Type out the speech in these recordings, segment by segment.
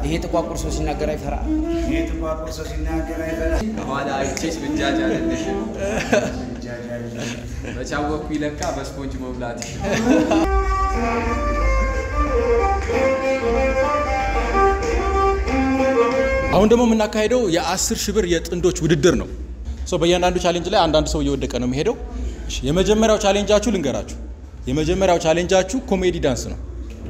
ይሄ ጥቋቁር ሰው ሲናገር አይፈራ። ይሄ ጥቋቁር ሰው ሲናገር አይፈራ። ከኋላ አይቼሽ ብጃጅ አለልሽ ይጃጃል። በቻወኩ ይለካ በስፖንጅ መብላት አሁን ደግሞ የምናካሄደው የአስር ሺህ ብር የጥንዶች ውድድር ነው። ሶ በእያንዳንዱ ቻሌንጅ ላይ አንዳንድ ሰው እየወደቀ ነው የሚሄደው። እሺ፣ የመጀመሪያው ቻሌንጃችሁ ልንገራችሁ። የመጀመሪያው ቻሌንጃችሁ ኮሜዲ ዳንስ ነው።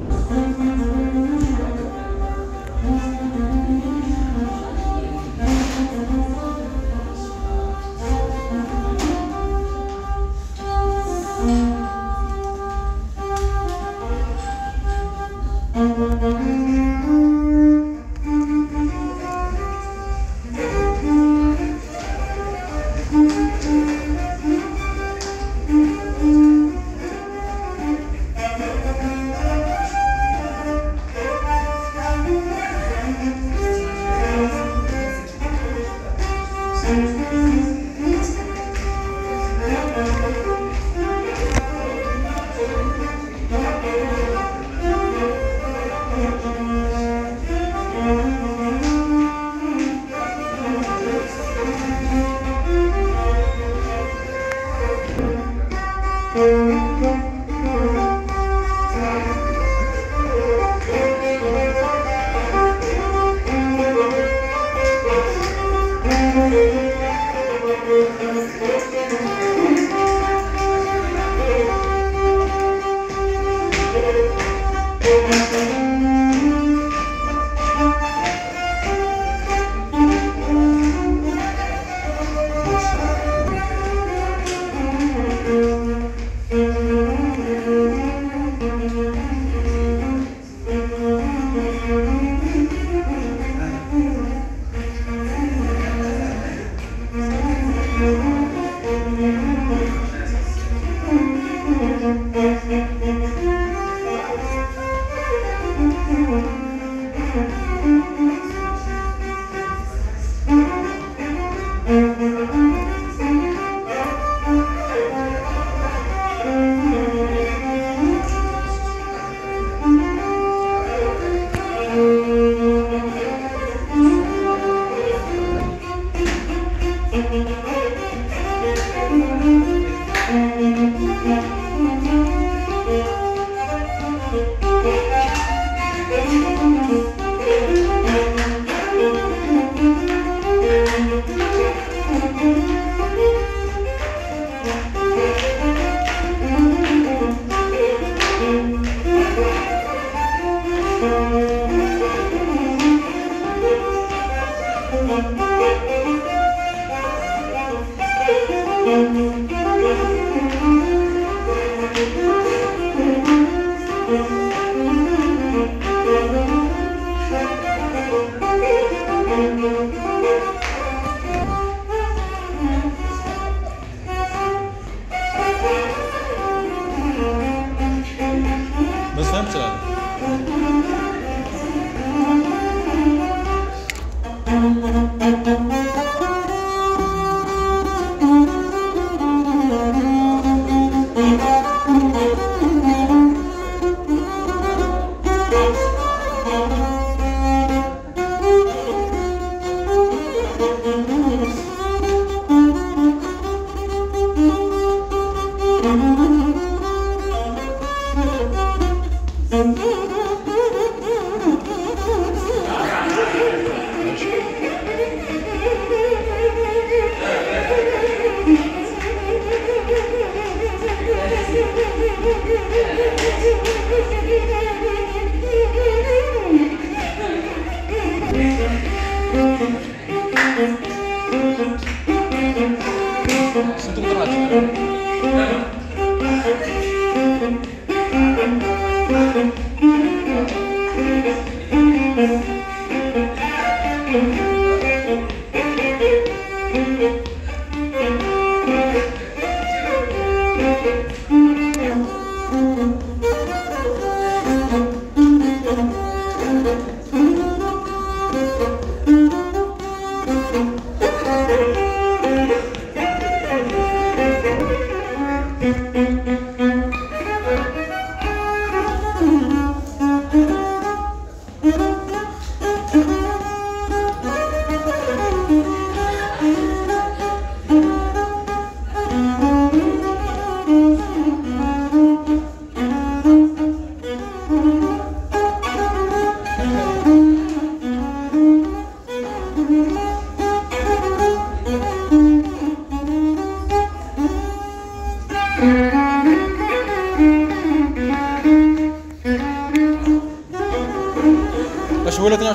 መስፈን ትችላለህ። ስንት ቁጥር ናቸው?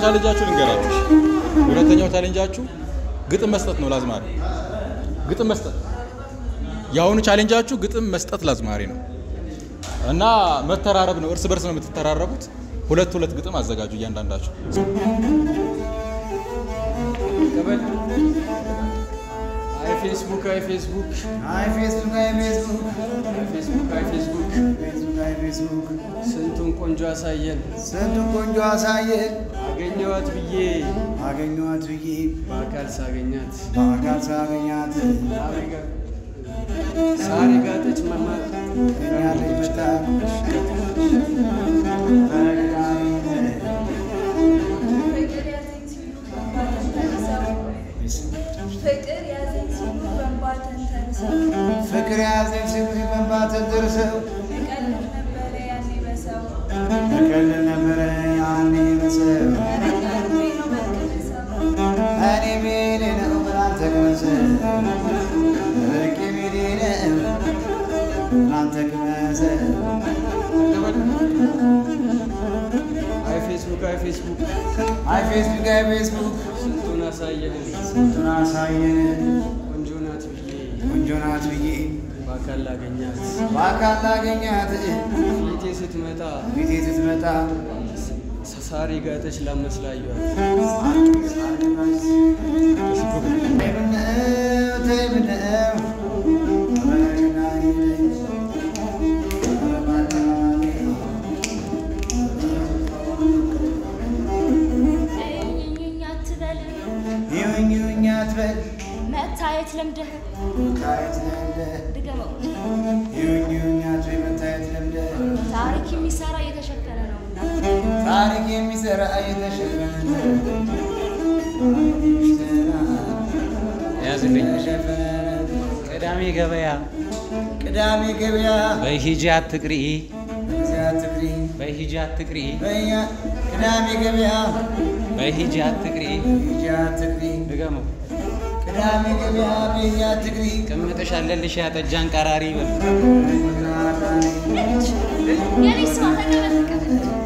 ቻሌንጃችሁ ልንገራችሁ። ሁለተኛው ቻሌንጃችሁ ግጥም መስጠት ነው ለአዝማሪ ግጥም መስጠት። የአሁኑ ቻሌንጃችሁ ግጥም መስጠት ለአዝማሪ ነው እና መተራረብ ነው። እርስ በርስ ነው የምትተራረቡት። ሁለት ሁለት ግጥም አዘጋጁ እያንዳንዳችሁ። ተበል አይ ፌስቡክ አይ ፌስቡክ አይ ፌስቡክ አይ ፌስቡክ አይ ፌስቡክ አይ ፌስቡክ ፌስቡክ አይ ፌስቡክ ስንቱን ቆንጆ አሳየን ስንቱን ቆንጆ አሳየን አገኘዋት ብዬ አገኘኋት ብዬ በአካል ሳገኛት በአካል ሳገኛት ሳሪ ጋጠች መማር ገኛለች መጣ ፍቅር ያዘኝ ሲሉ በእንባ ተንተርሰው ፍቅር ያዘኝ ሲሉ በእንባ ተንተርሰው ፍቅር ያዘኝ ሲሉ በእንባ ተንተርሰው እቀልድ ነበረ ያኔ በሰው እቀልድ ነበረ ያኔ በሰው ኧረ ቀልቤ ነው በቅንሰው እኔ ቤኔ ነው ብላንተ ቅመሰው እርቄ ቤኔ ነው ብላንተ ቅመሰው አይ ፌስቡክ አይ ፌስቡክ አይ ፌስቡክ አይ ፌስቡክ ስንቱን አሳየን ስንቱን አሳየን ቆንጆ ናት ብዬ ቆንጆ ናት ብዬ በአካል ላገኛት በአካል ላገኛት ፊቴ ስትመጣ ቤቴ ስትመጣ ሳሪ ጋጠች ላመስላየዋት ተይ ብነው ተይ ብነው እኝኝኝ አትበል ይሁኝ ይሁኝ አትበል መታየት ለምደህ መታየት ለምደህ ድገመው ይሁኝ ይሁኝ አትበል መታየት ለምደህ ታሪክ የሚሰራ እየተሸፈነ ነውና ታሪክ የሚሰራ እየተሸፈነ ያዝልኝ ተሸፈነ ቅዳሜ ገበያ ቅዳሜ ገበያ በሂጂ አትቅሪ እዚያ ትግሪ በሂጂ አትቅሪ በያ ቅዳሜ ገበያ በሂጂ አትቅሪ እዚያ ትግሪ ድገመው ቅዳሜ ገበያ በያ ትግሪ ቅምጥሽ አለልሽ ያጠጃን ቀራሪ በል የኔ ስማ ተቀበል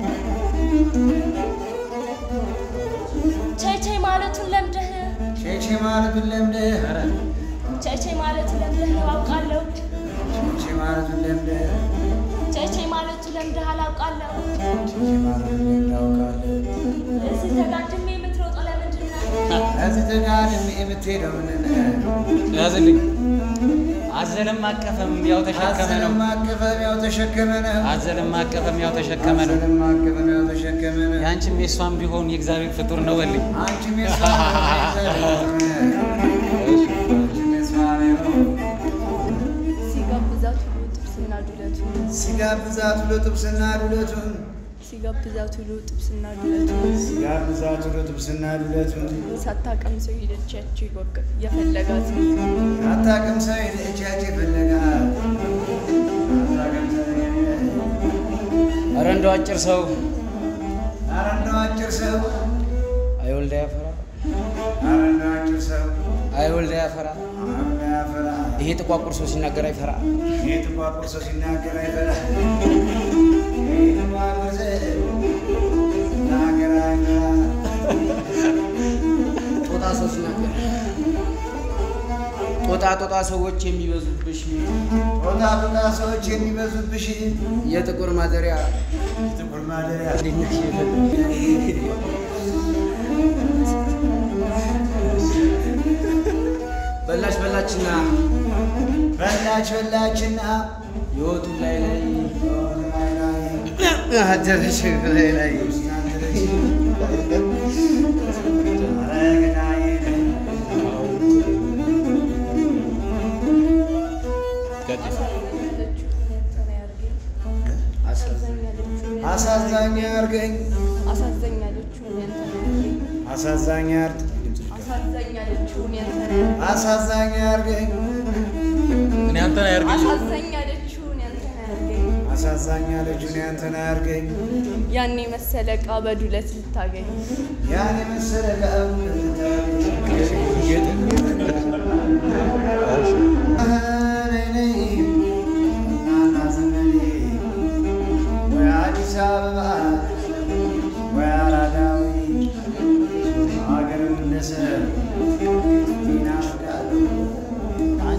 ቸይቸይ ማለቱን ለምደህ ሼሼ ማለቱን ለምደህ ኧረ ቸይቸይ ማለቱን ለምደህ አውቃለሁ ሼሼ ማለቱን ለምደህ ቸይቸይ ማለቱን ለምደህ አላውቃለሁ ሼሼ ማለቱን ለምደህ አውቃለሁ እዚህ ተጋድሜ የምትሮጠው ለምንድን ነው? እዚህ ተጋድሜ የምትሄደው ምንድን ነው? ያዝልኝ አዘለም አቀፈም ያው ተሸከመ ነው አዘለም አቀፈም ያው ተሸከመ ነው አዘለም አቀፈም ያው ተሸከመ ነው አዘለም አቀፈም ያው ተሸከመ ነው ያንቺም የሷም ቢሆን የእግዚአብሔር ፍጡር ነው በልኝ አንቺም የሷ አንቺም የሷ ነው ሲጋብዛት ሁሉ ጥብስና ዱለቱን ሲጋብዛት ሁሉ ጥብስና ዱለቱን ሲጋብዛት ሁሉ ጥብስና ዱለቱን ሲጋብዛት ሁሉ ጥብስና ዱለቱን ሳታቀምሰው ሄደች ያቺ ይወቅ የፈለጋት አታውቅም ሰው ሄደች ያች የፈለጋት አታውቅም ሰው ሄደች ኧረ እንደው አጭር ሰው ኧረ እንደው አጭር ሰው አይወልዳ ያፈራ ኧረ እንደው አጭር ሰው አይወልዳ ያፈራ አብዳ ያፈራ ይሄ ጥቋቁር ሰው ሲናገር አይፈራ ይህ ጥቋቁር ሰው ሲናገር አይፈራ ይህ ጥቋቁር ሰው ሲናገር አይፈራ ጦጣ ሰው ሲናገር ጦጣ ጦጣ ሰዎች የሚበዙብሽ ጦጣ ጦጣ ሰዎች የሚበዙብሽ የጥቁር ማደሪያ ጥቁር ማደሪያ በላች በላችና በላች በላችና የወጡን ላይ ላይ ላይ ላይ አደረች ላይ ላይ አሳዛኝ አርገኝ አሳዘኝ ያለችውን ያንተን ያርገኝ አሳዛኝ አርግ አሳዘኝ ያለችውን ያንተን ያርገኝ አሳዛኝ አርገኝ እኔ አንተን አያርገኝ አሳዘኝ ያለችውን ያንተን ያርገኝ አሳዛኝ ያለችውን ያንተን አያርገኝ ያኔ መሰለ ዕቃ በዱለት ልታገኝ ያን የመሰለ ቀም ወይ አዲስ አበባ ወይ አራዳዊ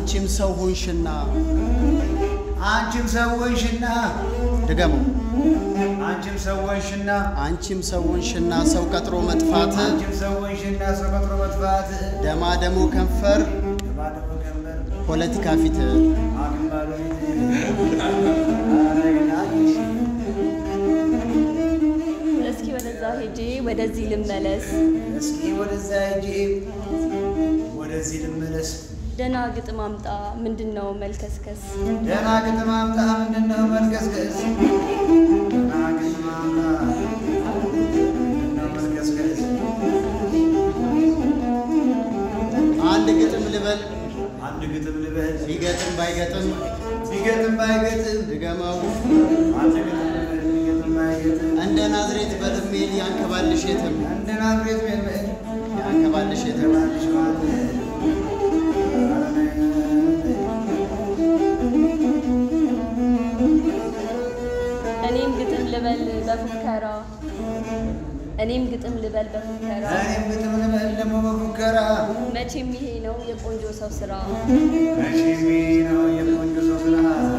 አንቺም ሰው ሆንሽና አንቺም ሰዎንሽና ድገሙ አንቺም ሰዎንሽና አንቺም ሰው ሆንሽና ሰው ቀጥሮ መጥፋት አንቺም ሰዎንሽና ሰው ቀጥሮ መጥፋት ደማ ደሞ ከንፈር ባለፈ ቀንበር ፖለቲካ ፊት አግን ባለቤት እስኪ ወደዛ ሄጄ ወደዚህ ልመለስ። እስኪ ወደዛ ሂጂ ወደዚህ ልመለስ ደህና ግጥም አምጣ ምንድን ነው መልከስከስ? ደህና ግጥም አምጣ ምንድነው መልከስከስ ደህና ግጥም አምጣ ምንድነው መልከስከስ አንድ ግጥም ልበል አንድ ግጥም ልበል ቢገጥም ባይገጥም ቢገጥም ባይገጥም ድገመው አንድ ግጥም ልበል ቢገጥም ባይገጥም እንደ ናዝሬት በርሜል ያንከባልሽ የትም እንደ ናዝሬት ቤት ያንከባልሽ የትም ተባልሽ ማለት እኔም ግጥም ልበል በፉከራ እኔም ግጥም ልበል በፉከራ እኔም ግጥም ልበል ደግሞ በፉከራ መቼም ይሄ ነው የቆንጆ ሰው ስራ። መቼሜ ነው የቆንጆ ሰው ስራ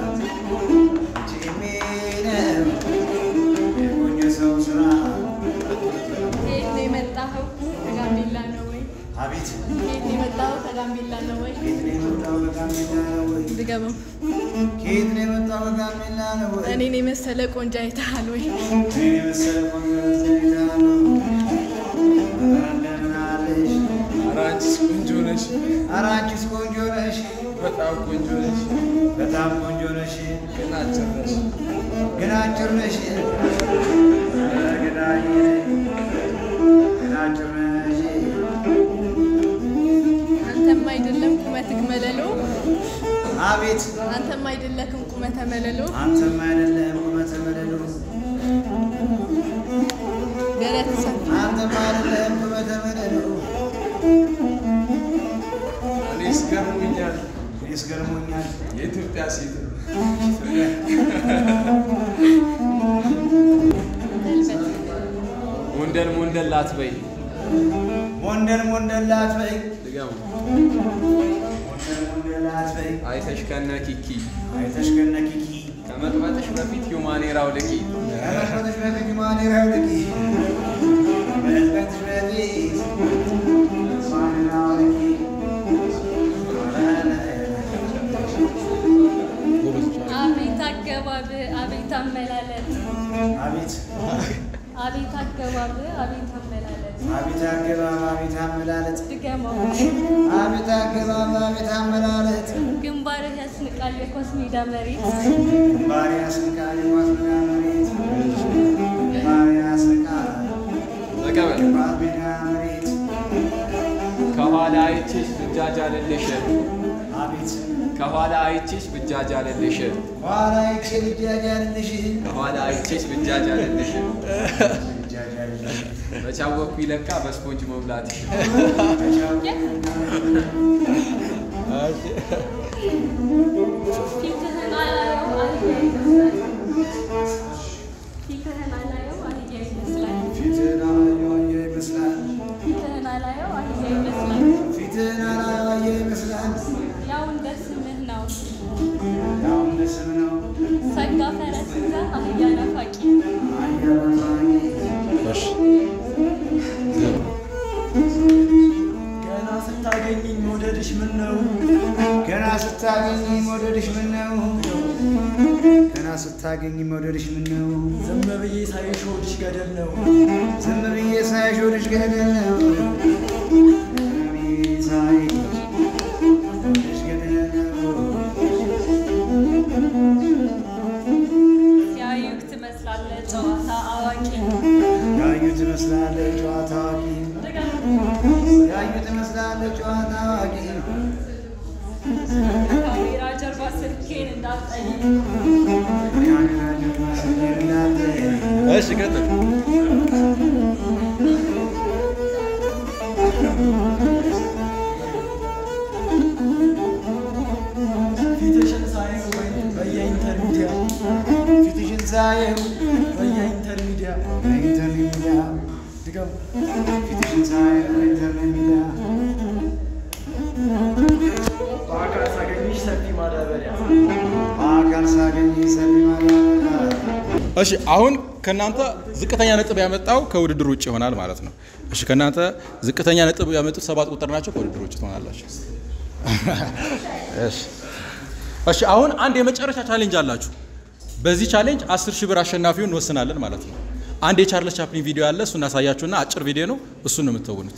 መቼሜ ነው የቆንጆ ሰው ስራ ከየት ነው የመጣኸው? ከጋምቤላ ነው ወይ? አቤት ከየት ነው የመጣኸው? ከጋምቤላ ነው ወይ? ከየት ነው የመጣው በጋምቤላ ነው ወይ ድገመው። ከየት ነው የመጣው በጋምቤላ ነው ወይ እኔን የመሰለ ቆንጆ አይተሃል ወይ? እኔን የመሰለ ቆንጆ ዘይታ ነው ኧረ እንደምን አለሽ ኧረ አንቺስ ቆንጆ ነሽ፣ ኧረ አንቺስ ቆንጆ ነሽ በጣም ቆንጆ ነሽ፣ በጣም ቆንጆ ነሽ ግን አጭር ነሽ። ግን አጭር ነሽ ኧረ ገዳይ ነሽ ግን አጭር ነሽ አንተም አይደለም ቁመትህ መለሎ፣ አቤት አንተም አይደለክም ቁመተ መለሎ። አንተም አይደለም ቁመተ መለሉ ደረት ሰፊ አንተም አይደለም ቁመተ መለሉ እኔስ ገርሞኛል፣ እኔስ ገርሞኛል የኢትዮጵያ ሴት ሞንደል ሞንደል ላትበይ ሞንደል ሞንደል አትበይ ድገሙ። ሞንደል ሞንደል አትበይ አይተሽ ከነ ኪኪ አይተሽ ከነ ኪኪ ከመቅበጥሽ በፊት ዩማኔራው ልቂ ከመቅበጥሽ በፊት ማኔራው ልቂ ከመቅበጥሽ በፊት ማኔራው ልቂ አቤት አገባብ አቤት አመላለት አቤት አቤት አገባብ አቤት አመላለት አቤት አገባብ አቤት አመላለት ድገመው አቤት አገባብ አቤት አመላለት ግንባርህ ያስንቃል የኳስ ሜዳ መሬት ግንባር ያስንቃል የኳስ ሜዳ መሬት ግንባር ያስንቃል ተቀበል። የኳስ ሜዳ መሬት ከኋላ አይችሽ ብጃጅ አልልሽ አቤት ከኋላ አይችሽ ብጃጅ አልልሽ ኋላ ይቼ ልጃጅ ያልልሽ ከኋላ አይችሽ ብጃጅ አልልሽ ልጃጅ ያልልሽ በቻወኩ ይለካ በስፖንጅ መብላትሽ ፊትህን አላየው አህያ ይመስላል ፊትህን አላየው አህያ ይመስላል ፊትን አላየ ይመስላል ፊትህን አላየው አህያ ይመስላል ፊትን አላየ ይመስላል ያው እንደ ስምህ ነው ያው እንደ ስም ነው ሰጋ ፈረስ ይዘህ አህያ ናፋቂ አያባሳኝ ገና ስታገኝኝ መውደድሽ ምን ነው ገና ስታገኝ መውደድሽ ምን ነው ገና ስታገኝ መውደድሽ ምን ነው ዝም ብዬ ሳይሽ ሆድሽ ገደል ነው ዝም ብዬ ሳይሽ ወደሽ ገደል ነው ዝም ብዬ ሳይሽ ወደሽ ገደል ነው ሲያዩክ ትመስላለህ ጨዋታ አዋቂ ያዩ ትመስላለች ጨዋታ አዋቂ ድገመው ያዩ ትመስላለች ጨዋታ አዋቂ ካሜራ ጀርባ ስልኬን እንዳትጠይቅ እሺ ቀጥል። ፊትሽን ሳየው ወይ በየኢንተርሚዲያ ፊትሽን ሳየው በየኢንተርሚዲያ በኢንተርኔት ሚዲያ ድገሙ ፊትሽን ሳየው በኢንተርኔት ሚዲያ በአካል ሳገኝ ሰፊ ማዳበሪያ በአካል ሳገኝ ሰፊ ማዳበሪያ እሺ አሁን ከእናንተ ዝቅተኛ ነጥብ ያመጣው ከውድድር ውጭ ይሆናል ማለት ነው። እሺ ከእናንተ ዝቅተኛ ነጥብ ያመጡት ሰባት ቁጥር ናቸው፣ ከውድድር ውጭ ትሆናላችሁ። እሺ እሺ አሁን አንድ የመጨረሻ ቻሌንጅ አላችሁ። በዚህ ቻሌንጅ አስር ሺህ ብር አሸናፊውን እንወስናለን ማለት ነው። አንድ የቻርለስ ቻፕሊን ቪዲዮ አለ፣ እሱ እናሳያችሁና አጭር ቪዲዮ ነው፣ እሱን ነው የምትተውኑት።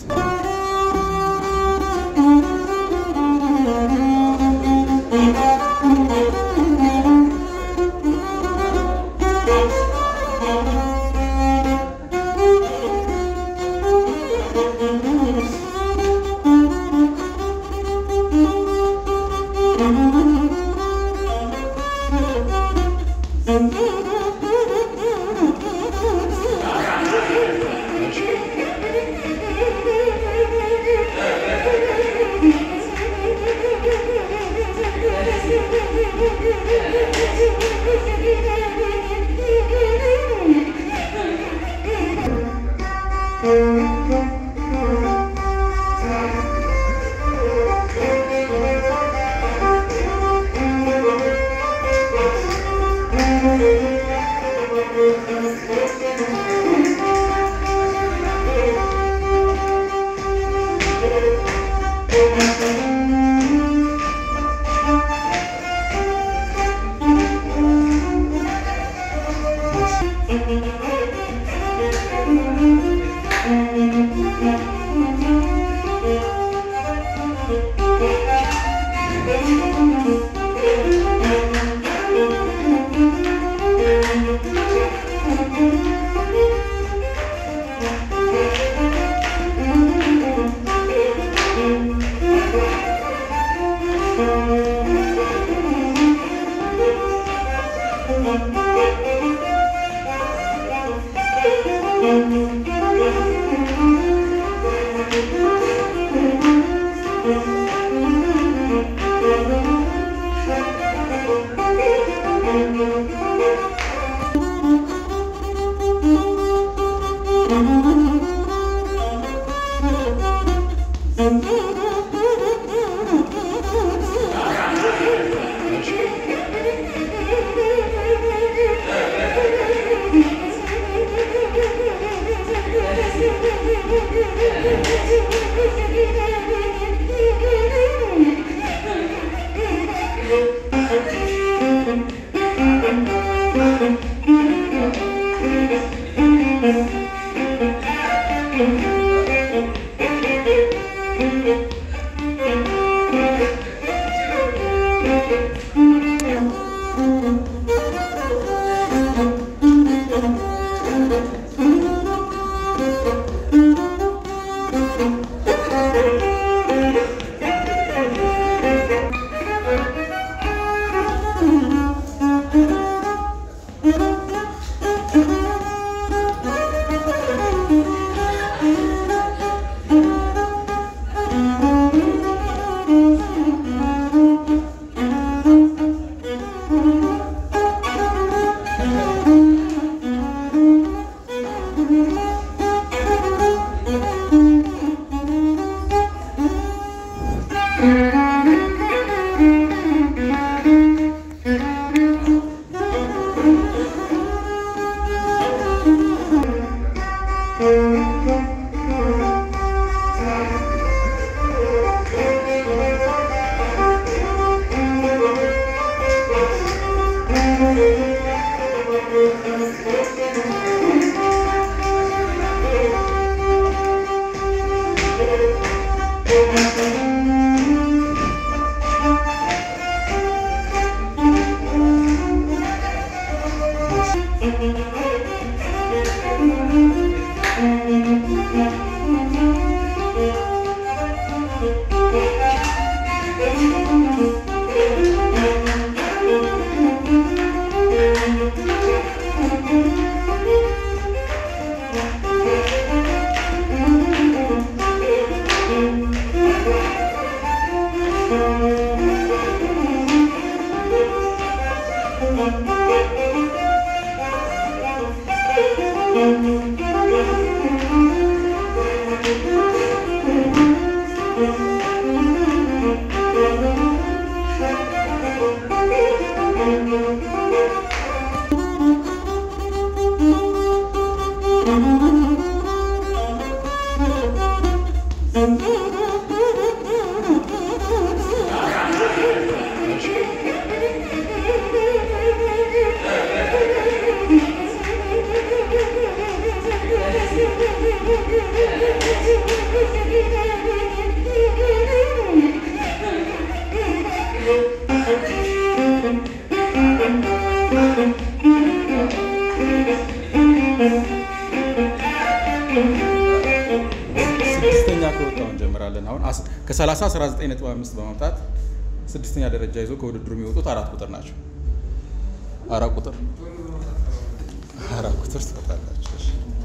ስድስተኛ ከወጣው እንጀምራለን። አሁን አስ- ከ30 19.5 በማምጣት ስድስተኛ ደረጃ ይዞ ከውድድሩ የሚወጡት አራት ቁጥር ናቸው። አራት ቁጥር አራት ቁጥር ትወጣላችሁ።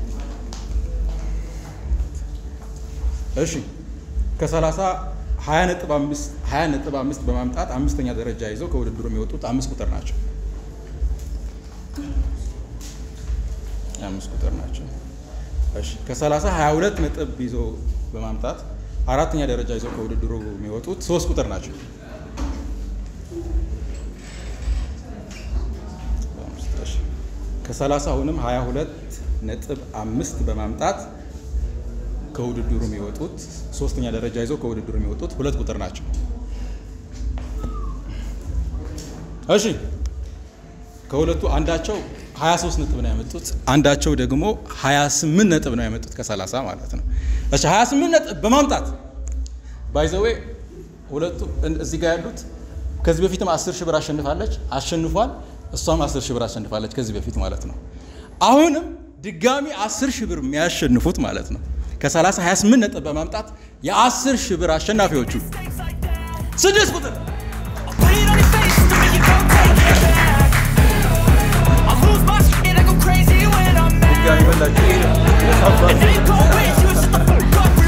እሺ እሺ ከ30 20.5 20.5 በማምጣት አምስተኛ ደረጃ ይዘው ከውድድሩ የሚወጡት አምስት ቁጥር ናቸው። አምስት ቁጥር ናቸው። እሺ ከ30 22 ነጥብ ይዞ በማምጣት አራተኛ ደረጃ ይዘው ከውድድሩ የሚወጡት ሶስት ቁጥር ናቸው። እሺ ከ30 አሁንም 22 ነጥብ አምስት በማምጣት ከውድድሩ የሚወጡት ሶስተኛ ደረጃ ይዘው ከውድድሩ የሚወጡት ሁለት ቁጥር ናቸው። እሺ ከሁለቱ አንዳቸው 23 ነጥብ ነው ያመጡት፣ አንዳቸው ደግሞ 28 ነጥብ ነው ያመጡት ከ30 ማለት ነው። እሺ 28 ነጥብ በማምጣት ባይዘዌ ሁለቱ እን- እዚህ ጋር ያሉት ከዚህ በፊትም 10 ሺህ ብር አሸንፋለች አሸንፏል። እሷም 10 ሺህ ብር አሸንፋለች ከዚህ በፊት ማለት ነው። አሁንም ድጋሚ 10 ሺህ ብር የሚያሸንፉት ማለት ነው ከ30 28 ነጥብ በማምጣት የ10 ሺህ ብር አሸናፊዎቹ ስድስት ቁጥር Put it on your face to make you go take it back. I lose my shit, I go crazy when I'm mad. ድጋሚ በላቸው And you go wish you would shut the fuck up